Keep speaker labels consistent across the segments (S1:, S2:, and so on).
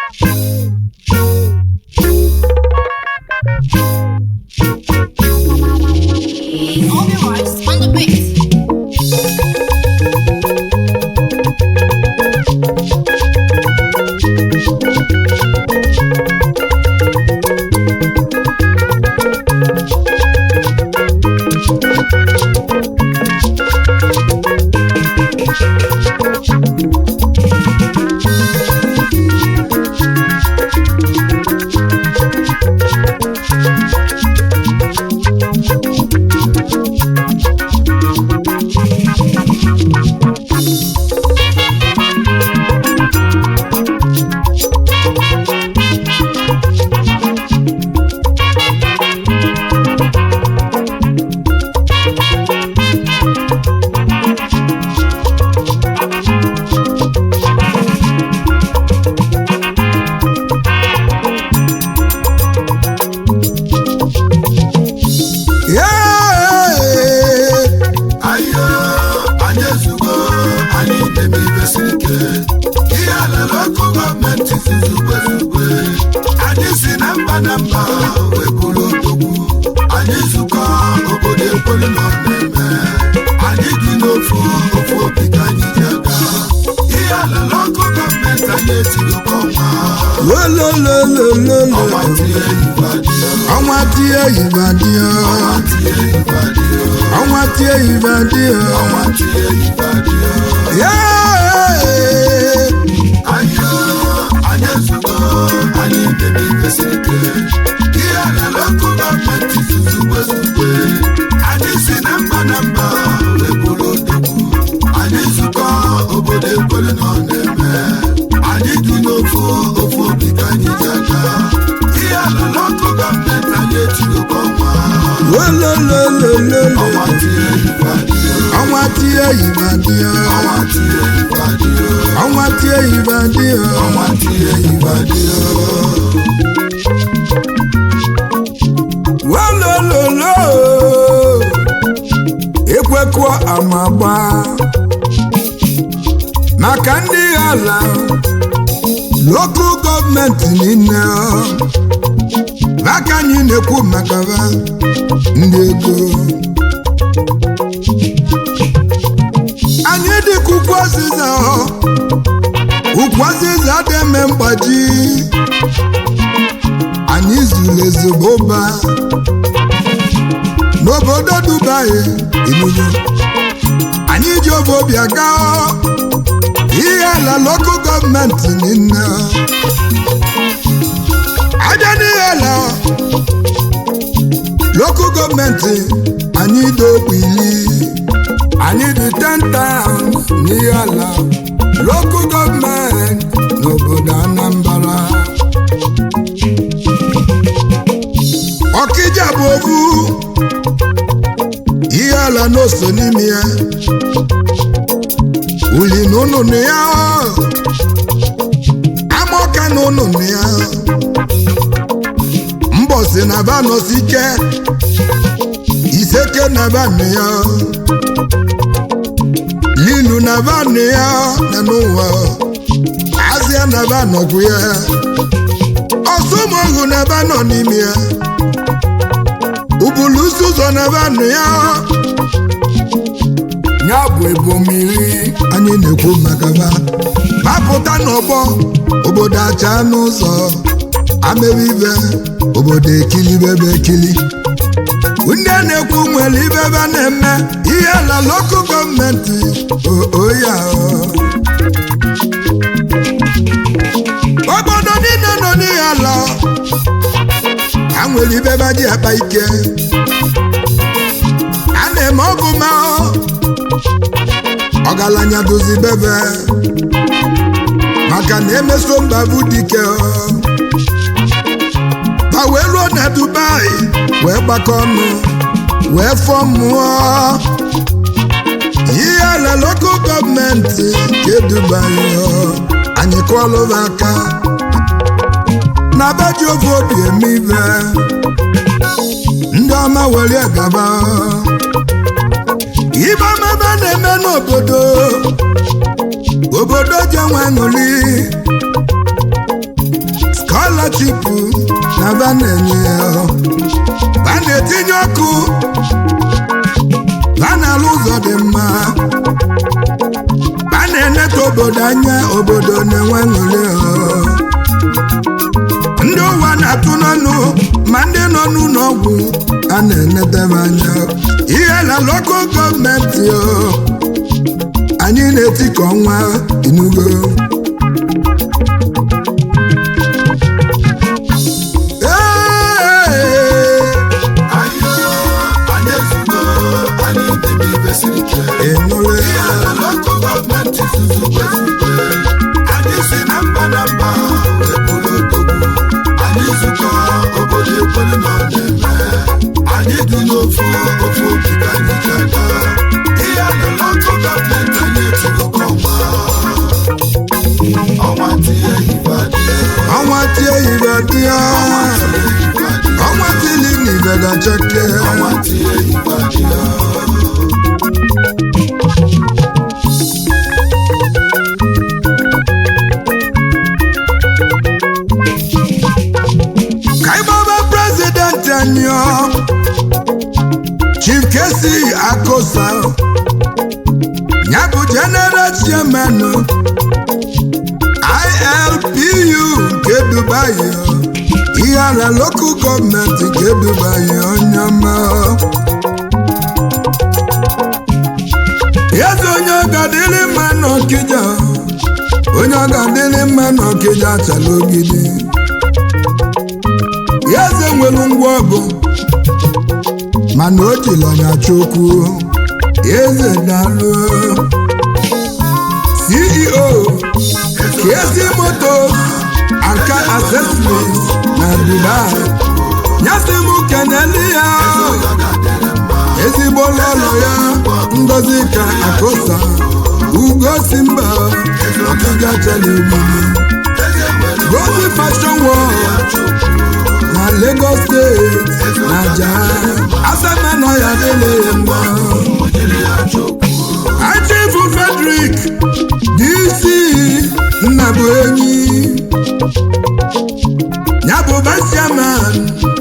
S1: All the rights on the beat.
S2: ayo anyị ezugo anyị debe ibe siri ike ihe alala ọkụ gọọmenti zuzugbe zugbe anyị si na mba na mba wee bụrụ odogwu anyị zukọ obodo ekwelu na ọna-eme anyị dị n'ofu ofu obi ka anyị ji aga ihe alala ọkụ gọọmenti anyị etirikwa ọnwa
S3: Olololololo.
S2: ọnwa tie ibadio
S3: ọnwa tie ibadio
S2: ọnwa tie ibadio
S3: ọnwa tie ibadio
S2: ọnwa tie ibadio
S3: Yeah.
S2: Ayo, anyị ezugo, anyị debe ibe siri ike. Ihe alala ọkụ gọọmenti zuzugbe zugbe. Anyị si na mba na mba wee bụrụ odogwu. Anyị zukọ obodo ekwere na ọ na-eme. Anyị dị n'ofu ofu obi ka anyị ji aga. Ihe alala ọkụ gọọmenti anyị etigokwa ọnwa.
S3: Olololololo.
S2: Ọnwa tie ibadio,
S3: ọnwa tie ibadio
S2: ọnwa tie ibadio,
S3: ọnwa tie ibadio
S2: ọnwa tie ibadio.
S3: Olololo. ekwekọ amagba maka ndị ala lokal gọọmenti niile maka anyị na-ekwu maka ha ndị ego anyị dịka ukwu ọzịza ukwu ọzịza dị eme mgbaji anyị zuru ezigbo ba n'obodo dubai inugu anyị ji obi aga ihe ala lokal gọọmenti niile abịa n'ihe ala lokal gọọmenti anyị dị okpu iri anyị dị 10 towns n'ihe ala lokal gọọmenti n'obodo anambra ọkịja bụ ofu ihe ala n'oso n'ime ya uli na ụnụnụ ya amaọka na ụnụnụ ya mbọsi na vanọsi ike iseke na vanụ ya linu na vanụ ya na n'ụwa azịa na vanọkwu ya ọsụmọgụ na vanọ n'ime ya ubulusi ụzọ na vanụ ya ya bụ ebomiri anyị na-ekwu maka ba mapụta n'ọgbọ obodo acha n'ụzọ amewe ibe obodo ekilibebe ekili ndị a na-ekwu nwere ibe ebe a na-eme ihe na lokal gọọmenti oya obodo niile nọ n'ihe ala ha nwere ibe ebe dị akpa ike a na-eme ọgụma ọgaranya dozi bebe maka na emeso mba bụ dike ma wee ruo na dubai wee gbakọ ọnụ wee fọọ mmụọ ihe ala lokal gọọmenti nke dubai anyị kụọlụba aka na be ji ofe obi eme ibe ndị ọma were gaba ibe ọmebe na-eme n'obodo obodo ji enwe ṅụli va na-enye ya va na-etinye ọkụ va na-alụ ụzọ dị mma va na-eneta obodo anya obodo na-enwe ṅụrị ndị ụwa na-atụ n'ọnụ ma ndị nọ n'ụlọ ọgwụ a na-enetebe anya ihe na lokal gọọmenti o anyị na-eti ka ọnwa inugo Ee,
S2: ayo anyị ezugo anyị debe ibe siri ike
S3: ịnụle
S2: ihe ala lokal gọọmenti zuzugbe zugbe anyị si na mba na mba wee bụrụ odogwu anyị zukọ obodo ekwere na ọ na-eme anyị dị n'ofu ofu obi ka anyị ji aga ihe ala lokal gọọmenti anyị etigokọ ọnwa ọnwa tinye ibe adịghị
S3: ọnwa tie ibe dị ya ọnwa tili na ibe gachake
S2: ọnwa tinye ibe adịghị
S3: ka ịgbaba prezidenti anyị ọ chief kesi akosa ya bụ general chairman ilpu nke dubai ọ. ihe ala lokal gọọmenti nke dubai onye ọma eze onye ọgadịrị mma n'ọkịja onye ọgadịrị mma n'ọkịja chala ogidi eze nwere ngwa ọgụ mana o jiri ọnya chokwu eze dalụ ceo kezi motos and car accessories na dubai nyasị m keneli ya ezigbo lọlọ ya ngozi ka akosa ugo si mba ọkịja chala ogbili gozi fashion world na lagos steeti na ja asama nọ ya dịle ya mma achifu frederick dc nnabụ enyi ya bụ vice chairman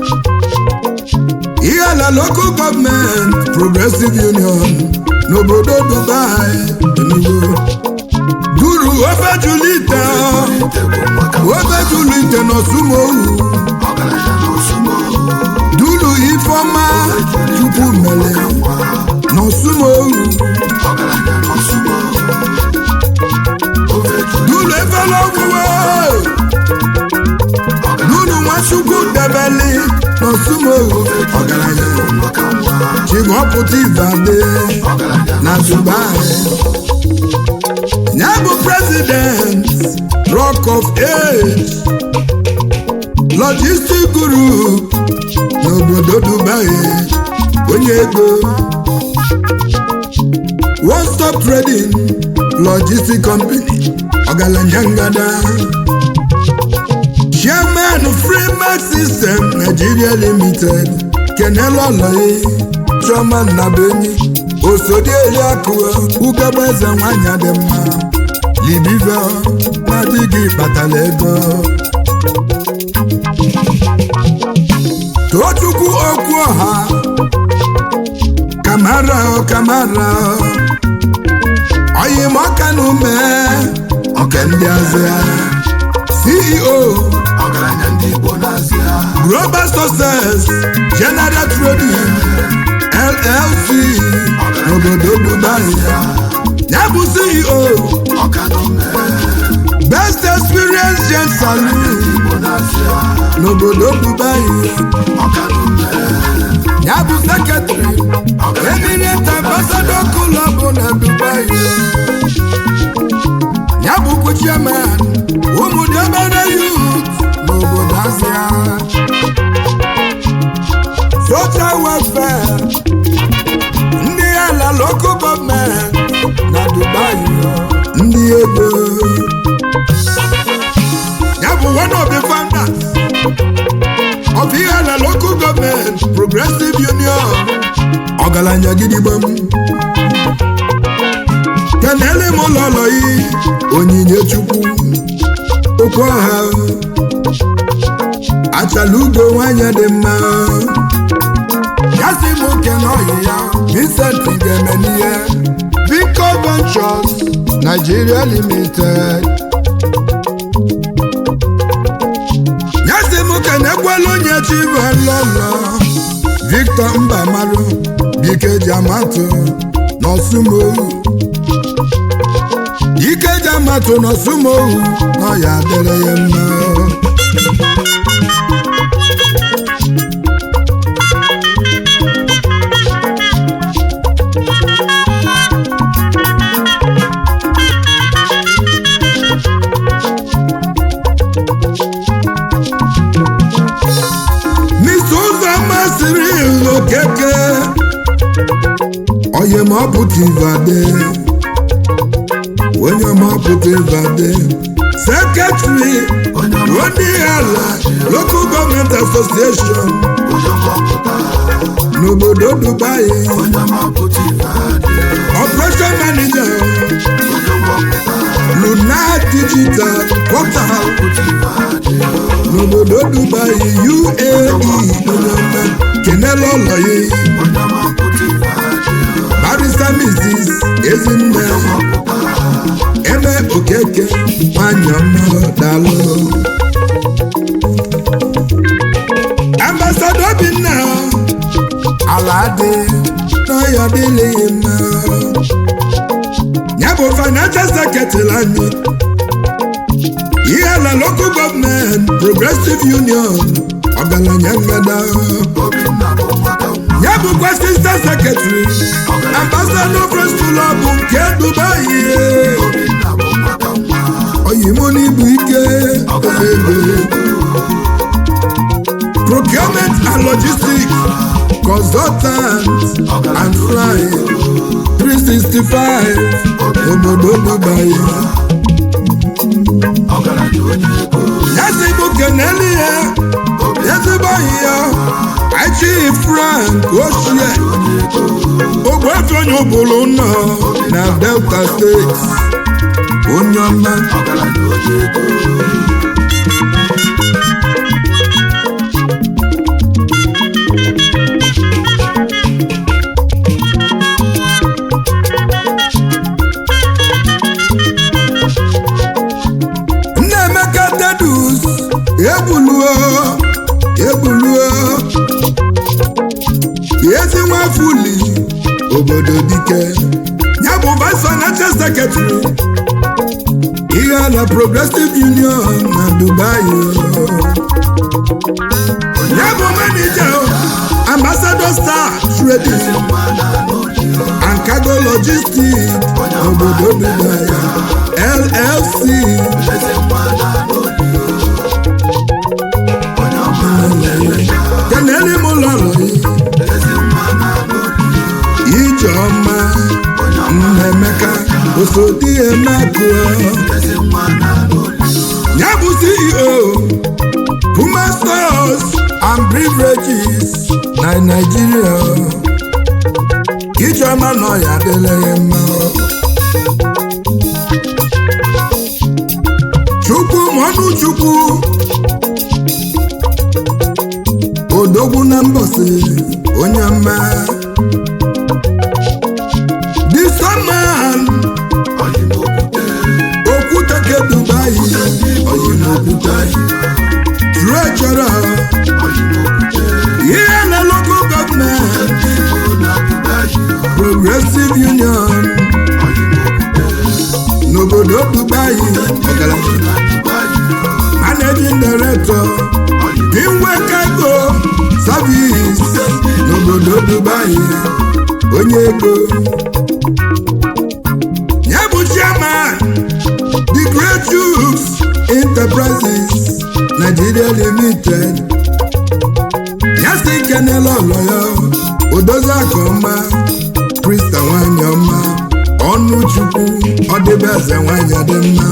S3: ihe ala local gọọmenti progressive union n'obodo dubai enugu duru ofe julite ofe julite n'osumohu dulu ifeọma chukwu mere n'osumohu dulu efela ọgwụwe dulu nwachukwu debeli n'osumohu ọgaranya chigọpụta ibade na dubai ya bụ president rock of age logistic group n'obodo dubai onye ego one stop trading logistic company ọgaranya ngada chairman freemax system nigeria limited kenela ọlọyi chioma nnabenyi osodi eliakụ ugebe eze nwanyị dị mma libive na di gị kpatara ego tochukwu okwu ọha kamara o kamara oyimọka na ume ọka ndị azịa ceo
S2: ọgaranya ndị igbo na-azịa
S3: global success general trading llc n'obodo dubai ya bụ ceo
S2: ọka na ume
S3: best experience gen saloon
S2: igbo na-azịa
S3: n'obodo dubai
S2: ọka na ume
S3: ya bụ sekretary eminent ambassador club na dubai ya bụkwa chairman ụmụdobere youth n'obodo azịa social welfare ndị ala local gọọmenti na dubai ndị ego ya bụ one of the founders of ihe ala local gọọmenti progressive union ọgaranya gidigbam kenele m ụlọ ụlọ yi onyinye chukwu okwu ọha achala ugo nwanyị dị mma ya si m oke n'ọyị ya Vincent ga-eme n'ihe Vico Ventures Nigeria Limited ya si m oke na-ekwela onye chivalọlọ Victor Mbamalu Dike Jamatu n'Osumohu Dike Jamatu n'Osumohu nọ ya dịrị ya mma Mr. Uzoma Cyril Okeke onye ma ọ pụta Ivade onye ma ọ pụta Ivade sekretari onye ala local government association n'obodo Dubai operation manager Luna digital portal n'obodo Dubai UAE onyeọma kenela ụlọ ya barista Mrs. Ezinne eme okeke nwanyị ọma dalụ ambasado Obinna ala dị n'ọya dịlịghị mma ya bụ financial secretary anyị ihe na local government progressive union ọgaranya ngada ya bụkwa assistant secretary ambassador press club nke dubai oyimo n'ibu ike ego procurement and logistics consultant and fry 365 obodo dubai ya si bụ keneli ya ezigbo enyi ya aichi frank ochie ogbuefi onye ụbụrụ nọ na delta steeti onye ọma nnaemeka tedus egbuluo egbuluo ezi nwafuli obodo dike ya bụ vice financial secretary ihe na progressive union na dubai ya bụ manager ambassador star trading and cargo logistics obodo dubai llc keneli m lọrọ ijeọma nnaemeka osodi emakụọ ya bụ ceo puma stores and beverages na nigeria ijeọma nọ ya adịla ya mma chukwu mọnụ chukwu odogwu na mbọsị onye mma disaman okwute ke dubai oyinokwute trejọra ihe na local government progressive union n'obodo dubai ọgaranya managing director inwe cargo service n'obodo dubai onye ego ya bụ chairman the great Jukes enterprises nigeria limited ya si kenela ọlọ ya odozi aka ọma krista nwanyị ọma ọnụ chukwu ọdịbe eze nwanyị dị mma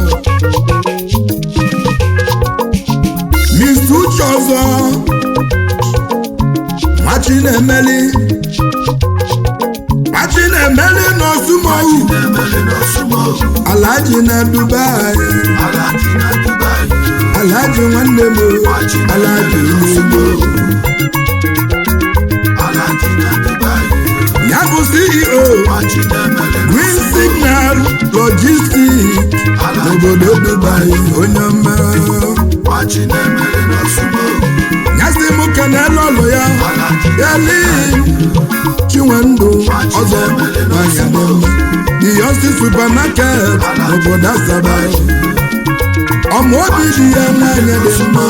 S3: Mr. Uche ọzọ machi na-emeli machi na-emeli n'osumohu Alhaji na Dubai alaji nwanne m alaji n'ugbo ya bụ ceo green signal logistic n'obodo dubai onye ọma ya si m kenele ọlụ ya yali chinwendụ ọzọ nwanyị dị mma biyonsi supermarket n'obodo asaba ọmụ obi dị ya nwanyị dị mma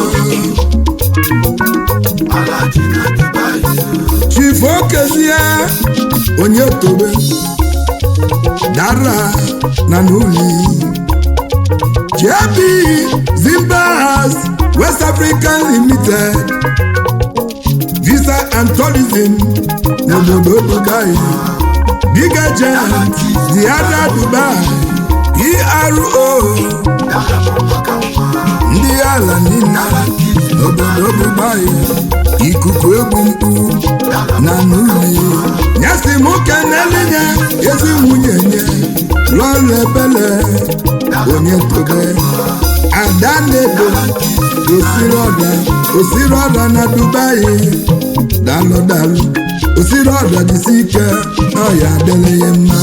S3: chifu okezie onye tobe dara na n'uli jb zimbabwe west african limited visa and tourism n'obodo dubai big agent ziada dubai ero ndị ala niile n'obodo dubai ikuku egwu mkpu na n'uli nyesi m kenelinya ezi nwunye nye lọrụ ebele onye tobe ada na-edo osiri ọda osiri ọda na dubai dalụ dalụ osiri ọda dịsi ike na ọya adịla ya mma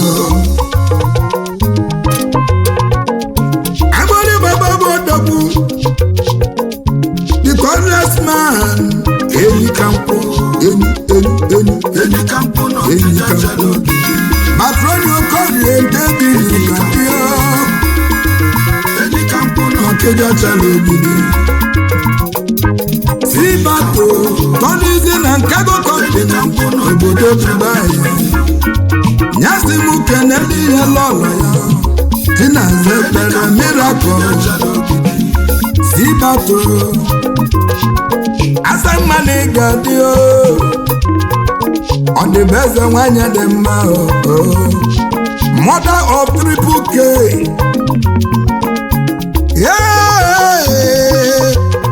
S3: agbori baba bụ odogwu the cornless man enyi ka nkwụ enyi enyi enyi enyi ka nkwụ matroni okorie david na bịa ọkeja chara ogidi sibato tọnizi na nkago kọmpini obodo dubai nyasi m keneli ihe lọlọ ya tinaze kpere mirakụl sibato asamma na ịga dị o ọ dị bụ eze nwanyị dị mma o mother of triple k Yeah!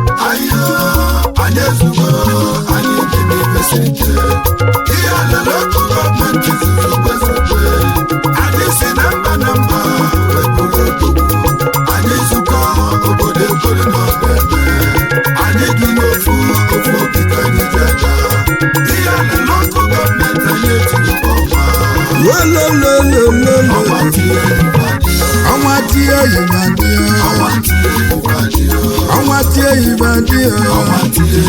S3: Lololololo. ọnwa tie yiba dị ọnwa tie yiba dị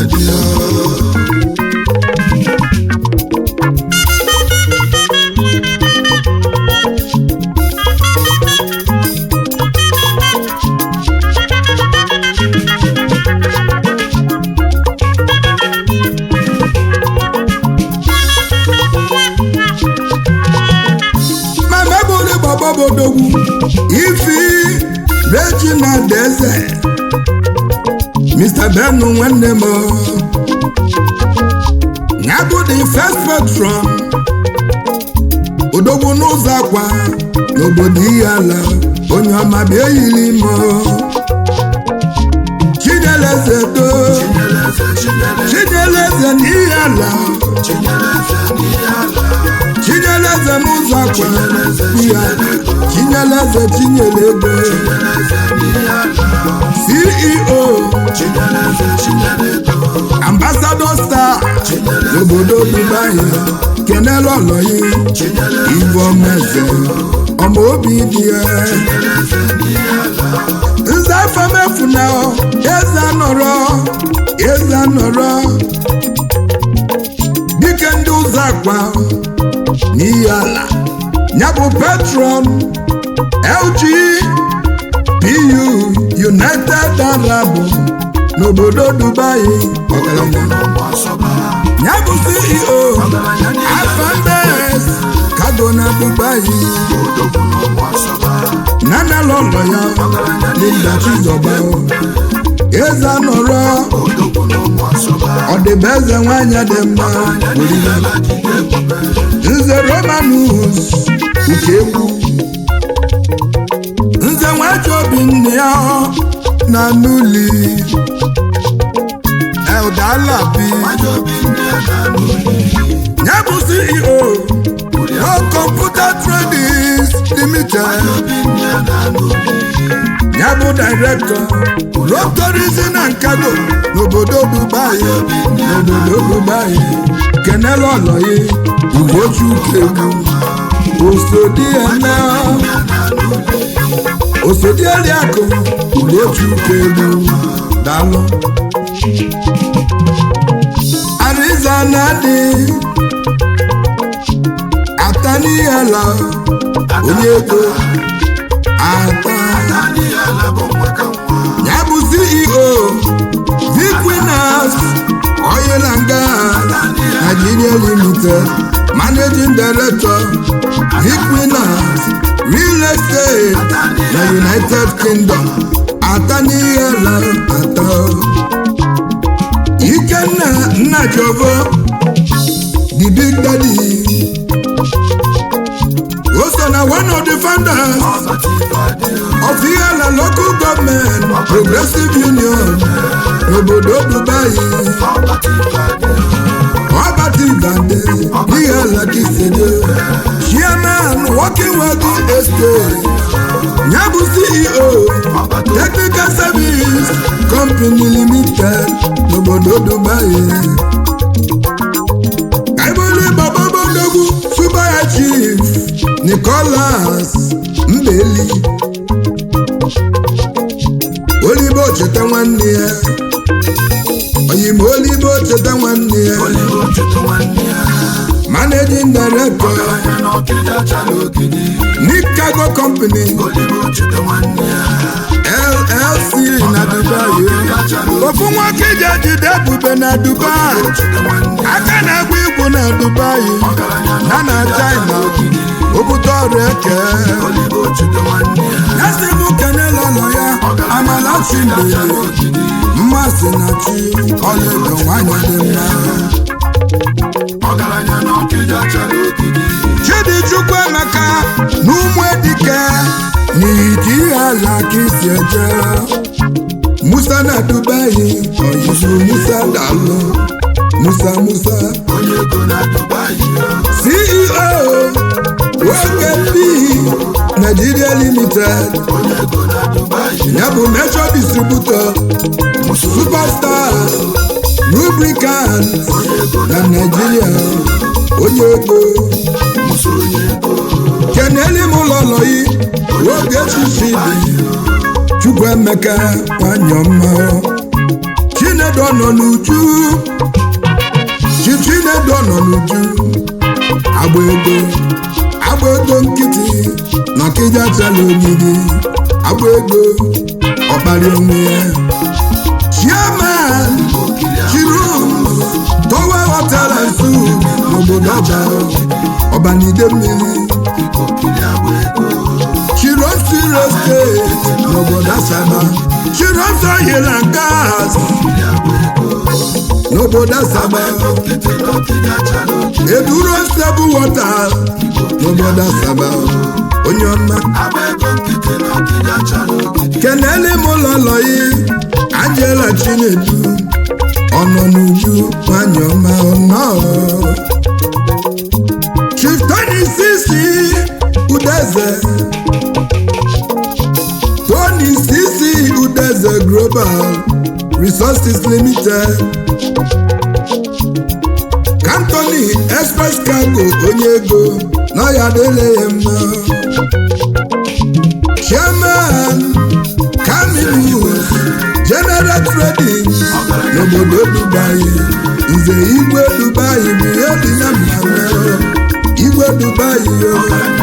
S3: ma mebụrụ gbọgbọbodogwu ifi regina deze mr benu nwanne m ya bụ the first patron odogwu n'ụzọ akwa n'obodo ihe ala onye ọma bịa eyiri m chinyeleze do chinyeleze n'ihe ala chinyeleze n'ụzọ akwa ya chinyeleze chinyere ego ceo ambassador star n'obodo dubai kenelu ọlọyi ivomeze ọma obi dị ya nza afọmefu na eze anọrọ eze anọrọ dike ndị ụzọ akwa n'ihi ala ya bụ patron lg pu united arab n'obodo dubai ọgaranya ya bụ ceo afambes kago na dubai nana lọlọ ya linda chizọba eze anọrọ ọdịbe eze nwanyị dị mma orire nze romanus nke egwu nze nwaji obi nne ya na n'uli eldalabi ya bụ ceo no computer tradings limited ya bụ director road tourism and cargo n'obodo dubai n'obodo dubai kenela ọlọyi ugochukwu egwu osodi eme osodi eliakụ ugochukwu egwu daalụ ariza na-adị ataniela onye ego ata ya bụ ceo viquinas oil and gas nigeria limited managing director viquinas real estate na united kingdom ataniela ata ikenna nnajovo the big daddy also na one of the founders of Iyala local government progressive union n'obodo Dubai ọbati gbade Iyala Kisede chairman working with the estate nyabu CEO technical service company limited n'obodo Dubai kaibole baba bodogwu subaya chief Nicholas Mbeli olibo cheta nwanne ya oyimo olibo cheta nwanne ya managing director Nikago company LLC na Dubai ofu nwoke ji ejide ebube na Dubai aka na-agba igwu na Dubai na na China obute ọrụ eke ya si mụ kenela ụlọ ya amalachi mbere mmasị na chi ọlaedo nwanyị dị mma chidichukwu emeka na ụmụ edike n'iji ala ka isi eje musa na dubai oyizu musa dalụ musa musa ceo OKP Nigeria Limited ya bụ major distributor superstar lubricant na Nigeria onye ego keneli m ụlọ lọyi oge chichi dị Chukwuemeka nwanyị ọma Chinedu nọ n'uju chi Chinedu nọ n'uju agba ego agba ego nkịtị na ọkịja chala ogidi agba ego ọkpali onwe ya chairman chirum towa hotela nsu n'obodo ọba ọbanide mmiri chirosi steeti n'obodo asaba chirosi oil and gas n'obodo asaba eduro stable water n'obodo asaba onye ọma kenele m ụlọlọyi Angela Chinedu ọnọ n'uju nwanyị ọma ọnọ Chief Tony Sisi Udeze Tony Sisi Udeze Global Resources Limited Anthony Express Cargo onye ego na ya adịla ya mma Chairman Caminus General Trading n'obodo Dubai Nze Igwe Dubai bụ ihe dị na mmanụ Igwe Dubai yo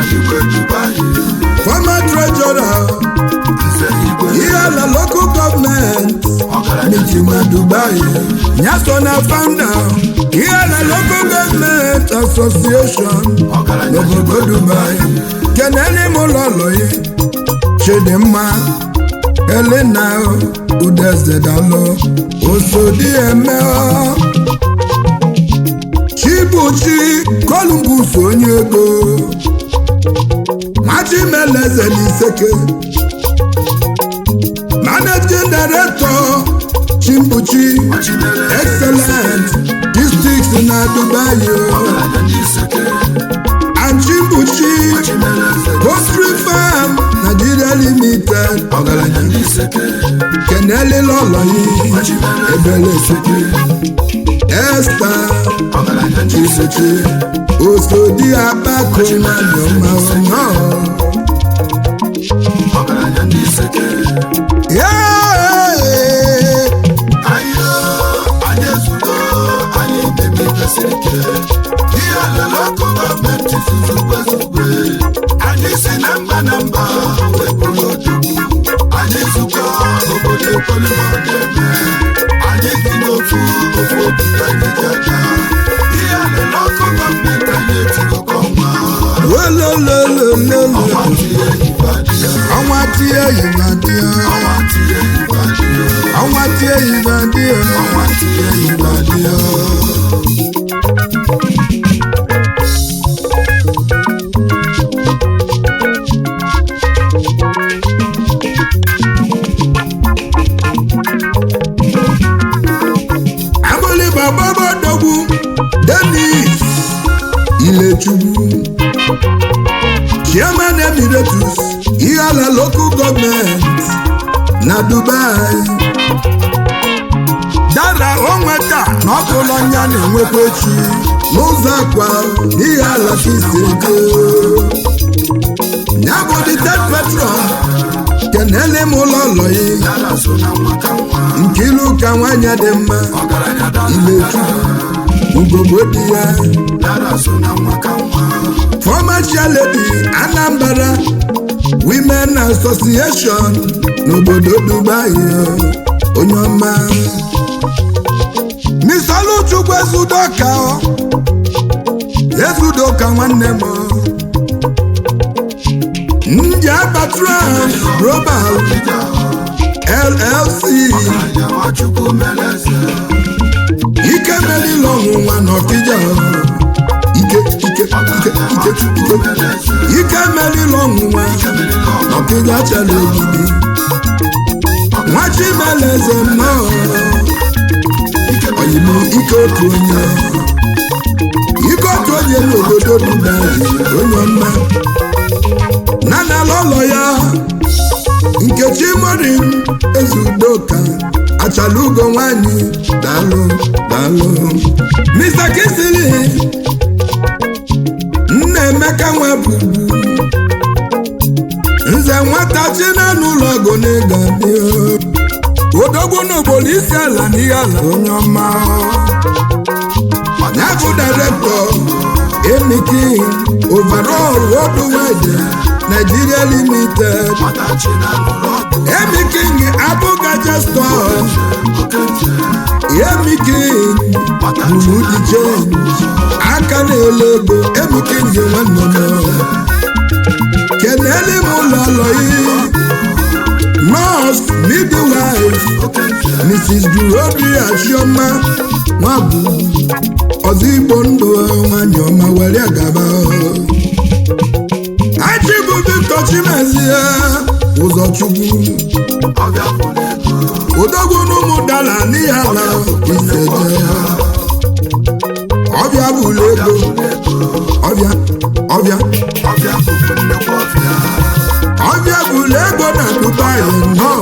S3: Former Treasurer Iyala Local Government meeting na Dubai Nyaso na founder Iyala Local Government Association n'obodo Dubai kenele m ụlọlọyi Chidimma Elena Udezedalo Osodi Eme Chibuchi Columbus onye ego Machimeleze n'Iseke Managing Director Chimbuchi Excellent Districts na Dubai and Chimbuchi Poultry Farm Nigeria Limited limited
S2: ọgaranya ndị seke
S3: kenelila ọlọyi ebele seke esta
S2: ọgaranya ndị seke
S3: osodi akpako nwanyọma ọnọ
S2: ọgaranya ndị seke ayo anyị ezugo anyị bebi kwesịrị ike ihe alele ọkụ gọọmenti zuzugbe zugbe anyị si na mba na mba wee bụrụ odogwu anyị zukọ obodo ekwelu na ọ ga-eme anyị dị n'ofu ofu obi ka anyị ji aga ihe alele ọkụ gọọmenti anyị etigokọ nwa
S3: olololololo
S2: ọnwa tinye ibadịa
S3: ọnwa tie yibadia
S2: ọnwa tinye ibadịa
S3: ọnwa tie yibadia
S2: ọnwa tinye ibadịa
S3: agbụlịgba gbabadogbu denis ilechukwu chairman emiratus ihala local gọọmenti na dubai dara onweta na ọkụlọ nya na-enwekwa echi n'ụzọ akwa n'ihe ala ka isi ego ya bụ ditet petron kenele m ụlọ ụlọyi
S2: dara so na nwa ka nwa
S3: nkiru ka nwanyị dị mma
S2: ọgaranya dara
S3: ilechukwu ugogbe dị ya
S2: dara so na nwa ka nwa
S3: former chairlady anambra women association n'obodo dubai onye ọma misoluchukwu ezudoka ezudoka nwanne m ndị abatrans global llc
S2: ọgaranya nwachukwu meleze
S3: ike melile ọnwụnwa n'ọkịja ike ike ike ike ike
S2: meleze
S3: ike melile ọnwụnwa ọkịja chere ogidi nwachimeleze nnọọ oyibo ike otu onye ike otu onye n'obodo dubai onye ọma nanala ụlọ ya nkechi morin ezudoka achala ugo nwanyị daalụ daalụ mr kisili nna emeka nwa bubu nze nwata china n'ụlọ ọgụ n'ịga dị odogwu n'obodo isi ala n'ihe ala onye ọma ya bụ direktọ emiki overall worldwide nigeria limited
S2: nwatachi na n'ụlọ ọgụ
S3: emiking abụgaja store emiking buru di change aka na-ele ego emiking nwanne m kenele m ụlọ lọyi nọọsụ midwife mrs gloria chioma nwabụ ọzọ igbo ndụ nwanyị ọma were gaba achịbụ victor chimezie ụzọchukwu
S2: ọbịa fụrụ ego
S3: odogwu n'ụmụ dala n'ihe ala iseje ọbịa bụlụ ego ọbịa ọbịa
S2: ọbịa fụrụ nnekwu ọbịa
S3: ọbịa bụlụ ego na dubai nnọọ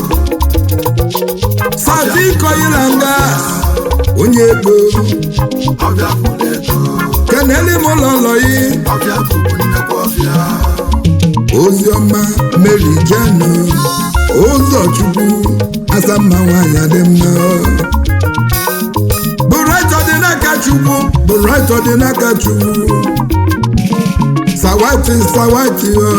S3: sati koilanga onye ego
S2: ọbịa fụrụ ego
S3: keneli m ụlọlọyi
S2: ọbịa fụrụ nnekwu ọbịa
S3: oziọma mary jenu ụzọchukwu asamma nwanyị dị mma bụraịtọ dị n'aka chukwu bụraịtọ dị n'aka chukwu sawati sawati o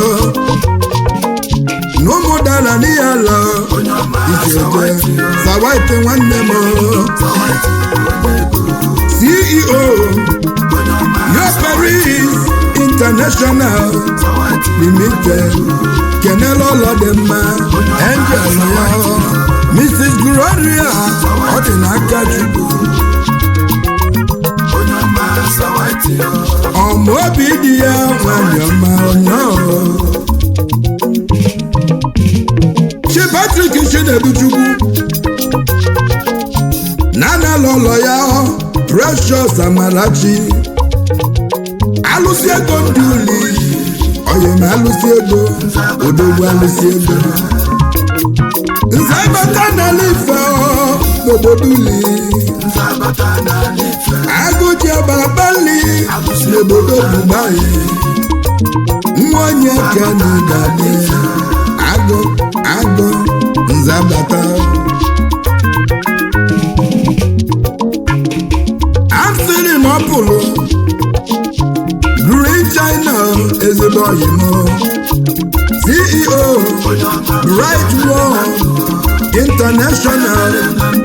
S3: n'ụmụ dara n'ihe ala
S2: onye ọma
S3: ijeje
S2: sawati
S3: sawati nwanne m
S2: sawati onye ego
S3: ceo
S2: onye ọma
S3: yoperis international
S2: sawati
S3: limited kenela ụlọ dị mma angel ya mrs gloria ọ dị n'aka chukwu
S2: onye ọma sawati
S3: ọma obi dị ya nwanyị ọma ọnyọọ chi patrik chineduchukwu nanala ụlọ ya precious amarachi alụsị ego ndị uli oyi ma alụsi ego odogwu alụsi ego nze bata n'ala ife ọ n'obodo uli
S2: nzabata n'ala ife
S3: agụji abalabali n'obodo dubai nwa onye kena ga-adị agụ agụ nzabata asịrị na ọ pụrụ green china ezigbo oyimo ceo
S2: onye ọma
S3: bright world international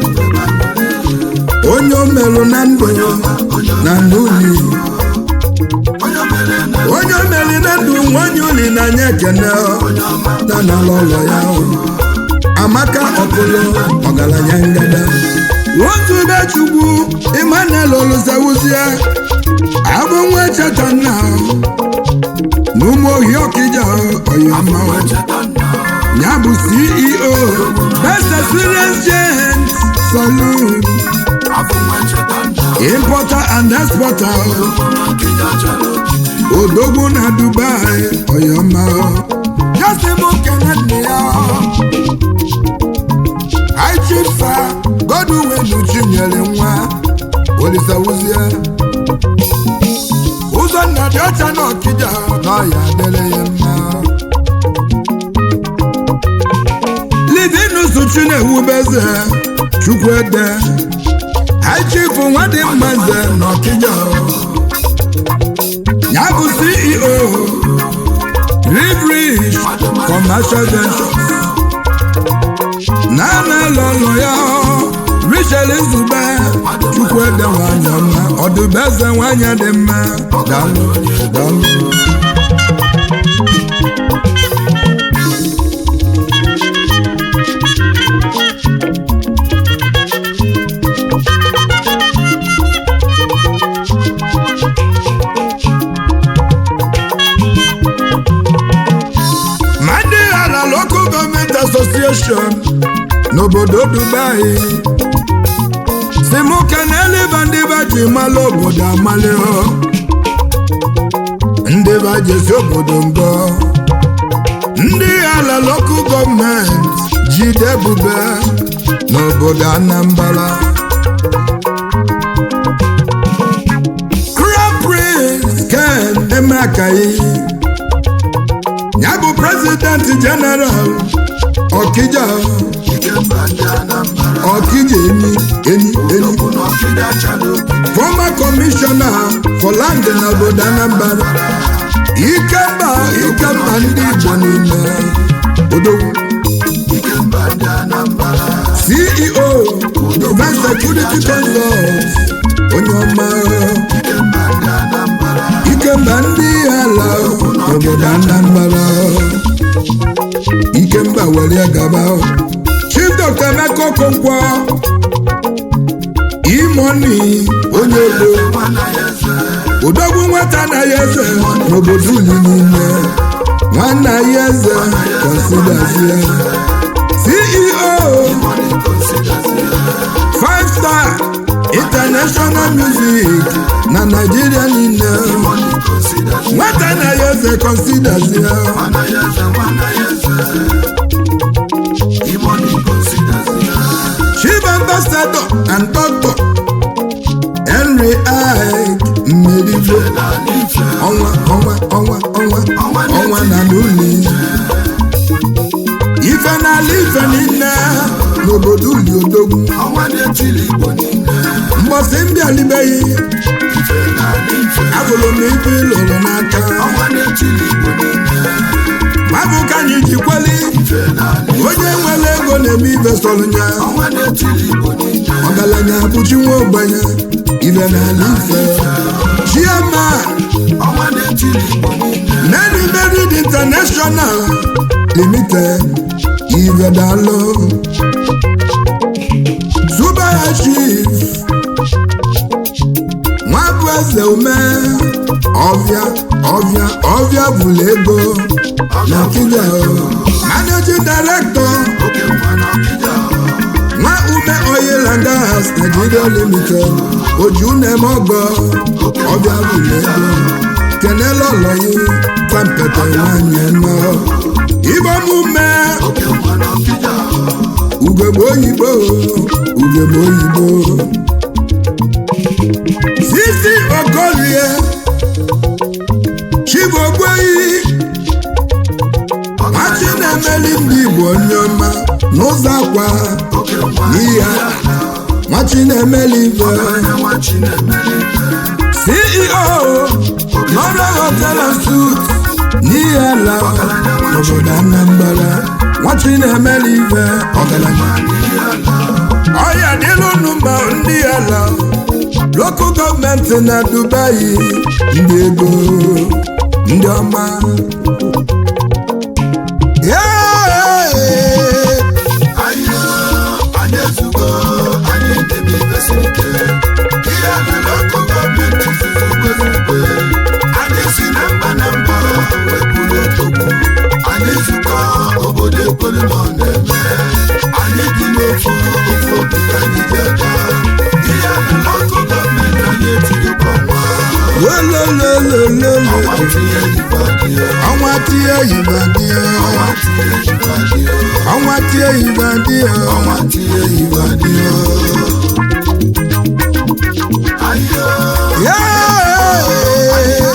S3: onye o merụ na ndụ na n'uli
S2: onye mere na
S3: onye o meri na ndụ nwanyị uli na anya ekene na n'ala ụlọ ya amaka ọkụlụ ọgaranya ngada nwoke chukwu emmanuel oluzewuzie abụ nwa cheta nna n'ụmụ ohi ọkịja ọyọma
S2: cheta nna
S3: ya bụ ceo best experience gent saloon
S2: afọ nwa cheta nna
S3: importer and exporter
S2: nkịja chara ogidi
S3: odogwu na dubai ọyọma jọsịm kene nne ya aichisa godwin chinyere nwa olisawuzie ụzọ nna dị ọcha na ọkịja na ọya dịrị ya mma livinus chinewubeze chukwuede aichifu nwadị mma nze na ọkịja ya bụ ceo riverish commercial ventures na-ana lọlọ ya richel nzube chukwuede nwanyị ọma ọdụbeze nwanyị dị mma dalụ dalụ ma ndị ala local government association n'obodo dubai si mụ keneliba ndị ba ji mala obodo amali ọ ndị ba jesi obodo ngọ ndị ala local government jide ebube n'obodo anambra crown prince ken emekayi ya bụ president general ọkịja
S2: ikemba ndị anambra
S3: ọkịja eni eni eni
S2: bụ na ọkịja chara ogidi
S3: former commissioner for land na obodo anambra ikemba ikemba ndị igbo niile odogwu
S2: ikemba ndị anambra
S3: ceo defense security consult onye ọma
S2: ikemba ndị anambra
S3: ikemba ndị ala obodo anambra ikemba were gaba chief dr emeka okonkwo imoni onye odo
S2: nwana ya eze
S3: odogwu nwata na ya eze n'obodo uli niile nwanna ya eze considezie ceo
S2: money considers
S3: five star international music na naijiria niile
S2: money considers
S3: nwata na ya eze considezie
S2: nwana ya eze nwana ya eze money considers
S3: chief ambassador and doctor henry ike mmerigbo
S2: n'ala ife
S3: ọnwa ọnwa ọnwa ọnwa ọnwa na n'uli ife n'ala ife niile n'obodo uli odogwu
S2: ọnwa na-etili igbo niile
S3: mbọsị mbịalibeghị
S2: ife n'ala ife
S3: afụrụ m ife ịlụrụ n'aka
S2: ọnwa na-etili igbo niile
S3: mabụ ka anyị ji kweli
S2: ife n'ala ife
S3: onye nwere ego na-eme ife sọrọ ya
S2: ọnwa na-etili igbo niile
S3: ọgaranya bụchi nwa ogbenye ife n'ala ife chiama
S2: ọnwa na-etili igbo niile
S3: Mary Merid International Limited Ivedalo Super Chief Nwabụ eze ume ọvịa ọvịa ọvịa bụlụ ego na Kenya Managing Director
S2: oke nwa na ọkịja
S3: nwa ume oil and gas Nigeria Limited oju na-eme ọgọ ọbịa bụlụ ego kenela ọlọyi tampete nwanyị nọ ibe omume
S2: oke nwa n'ọkịja
S3: ugegbe oyibo ugegbe oyibo sisi okolie chibogbeyi machi na-emeli ndị igbo onye ọma n'ụzọ akwa
S2: oke nwa
S3: n'ihi ala machi na-emeli ibe
S2: onye nwa chinemere
S3: ceo nọrọ hotel and suit n'ihi ala n'obodo anambra nwachi na-emeli ibe ọgaranya ọya dịlụ unu mma ndị ala lokal gọọmenti na dubai ndị ego ndị ọma Yeah!
S2: anyị anyị ezugo anyị ndebe ibe siri ike ihe mere ọkụ gọọmenti zuzugbe zugbe anyị si na mba na mba wee buru otogbu anyị zukọ obodo ekwelu nọ na-eme anyị dị n'ofu ofu obi ka anyị ji aga ihe mere ọkụ gọọmenti anyị etigokwa nwa
S3: Lolololololo.
S2: ọnwa tinye ibe adịghị
S3: ọnwa tie yiba die
S2: ọnwa tinye ibe adịghị
S3: ọnwa tie yiba die
S2: ọnwa tinye ibe adịghị ayo
S3: Yeah!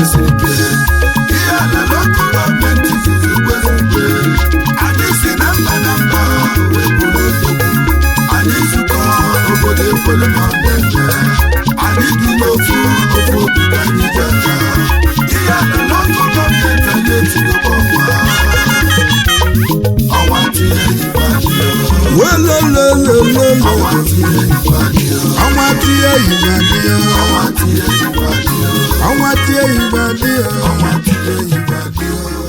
S2: anyị si na mba na mba wee buru otogbu anyị zukọ obodo ekwelu na ọdịda anyị dị n'ofu ofu obi ka anyị ji aka ihe alala ọkụ gọọmenti anyị etigokwa ọnwa ọnwa tinye ibe adịghị
S3: Wolololololo.
S2: ọnwa tinye ibe adịghị
S3: ọnwa tie yiba die
S2: ọnwa tinye ibe adịghị
S3: ọnwa tie yiba die
S2: ọnwa tinye ibe adịghị